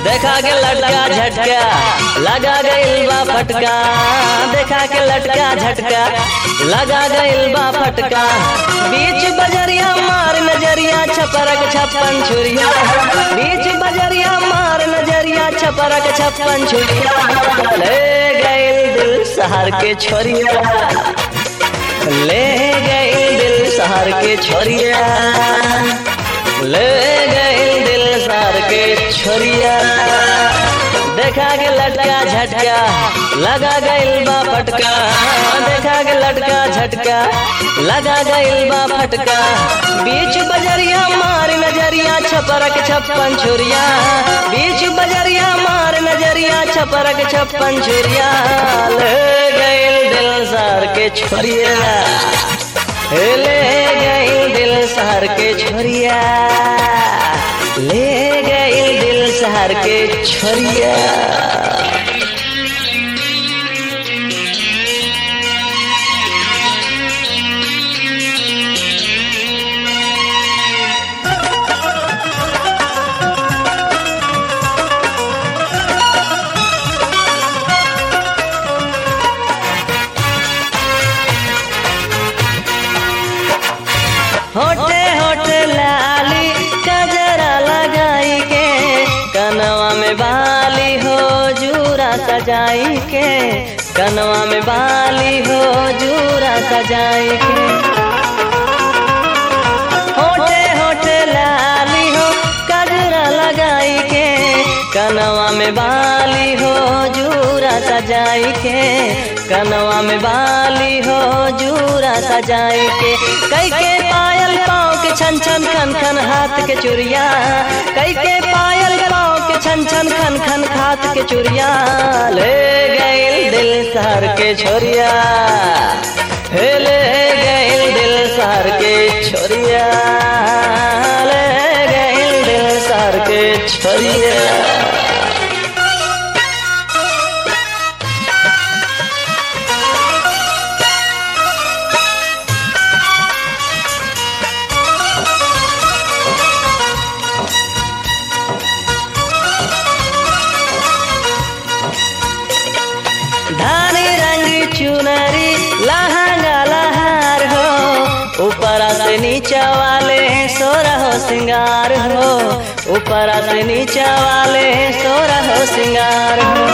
देखा के लटका झटका लगा गइल बा फटका देखा के लटका झटका लगा गइल बा फटका बीच बजरिया मार नजरिया छपरक छप्पन छुरिया बीच बजरिया मार नजरिया छपरक छप्पन छुरिया ले गइल दिल शहर के छोरिया ले गइल दिल शहर के छोरिया ले गइल दिल शहर के छोरिया देखा के लटका झटका लगा गइल बा फटका देखा के लटका झटका लगा गइल बा फटका बीच बजरिया मार नजरिया छपरक छप्पन छुरिया बीच बजरिया मार नजरिया छपरक छप्पन छुरिया ले गइल दिल सार के छोरिया ले गइल दिल शहर के छोरिया ले गइल दिल शहर के छोरिया होटे होटे लाली कजरा लगाई के कनवा में बाली हो जूरा सजाई के कनवा में बाली हो जूरा सजाई के होटे होटे लाली हो कजरा लगाई के कनवा में बाली हो जूरा सजाई के कनवा में बाली हो जूरा सजाई के कई के पायल पाँव के छन छन खन खन हाथ के चुरिया कई के पायल पाँव के छन छन खन खन हाथ के चुरिया ले गइल दिल शहर के छोरिया हे ले गइल दिल शहर के छोरिया ले गइल दिल शहर के छोरिया धानी रंग चुनरी लहंगा लहार हो ऊपर से नीचा वाले सोरा हो सिंगार हो ऊपर से नीचा वाले सोरा हो सिंगार हो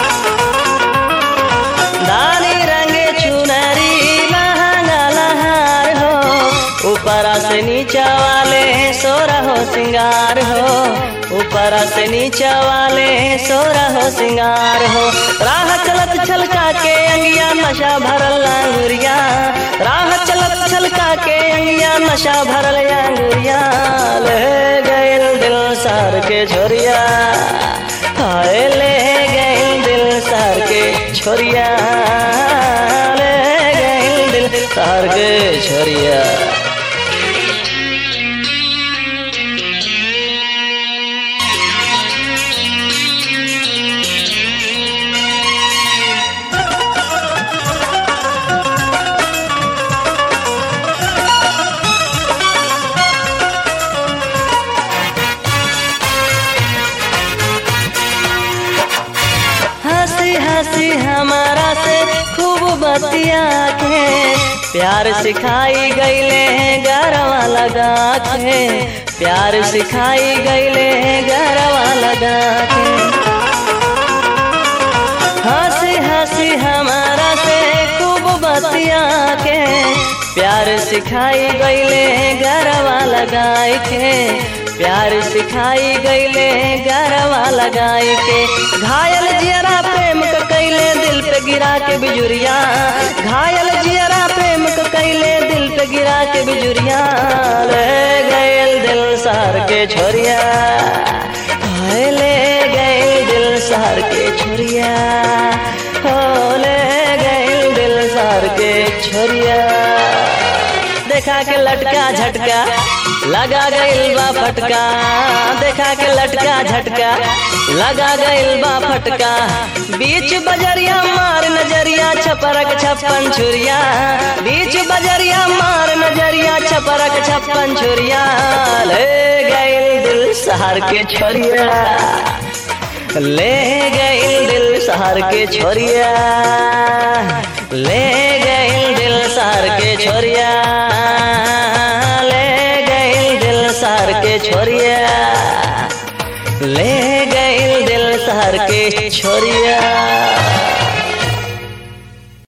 धानी रंग चुनरी लहंगा लहार हो ऊपर से नीचा वाले सोरा हो सिंगार हो ऊपर से नीचा वाले सोरा हो सिंगार हो राह चलत छलका के अंगिया नशा भरल अंगुरिया राह चलत छलका के अंगिया नशा भरल अंगुरिया ले गइल दिल सार के छोरिया हाय ले गइल दिल सार के छोरिया ले गइल दिल सार के छोरिया हंसी हंसी हमारा से खूब बतिया के प्यार सिखाई गईले गरवा लगा के प्यार सिखाई गईले गरवा लगा के हंसी हंसी हमारा से खूब बतिया के प्यार सिखाई गईले गरवा लगाई के प्यार सिखाई गईले गरवा लगाई के घायल जियरा प्रेम क कैले दिल पे गिरा के बिजुरिया घायल जियरा प्रेम क कैले दिल पे गिरा के बिजुरिया ले गयल दिल सार के छोरिया हाय ले गयल दिल सार के छोरिया हो ले गयल दिल सार के छोरिया देखा के लटका झटका लगा गइल बा फटका देखा के लटका झटका लगा गइल बा फटका बीच बजरिया मार नजरिया छपरक छप्पन छुरिया बीच बजरिया मार नजरिया छपरक छप्पन छुरिया ले गइल दिल सहार के छोरिया ले गइल दिल शहर के छोरिया ले गइल दिल शहर के छोरिया ले गइल दिल शहर के छोरिया ले गइल दिल शहर के छोरिया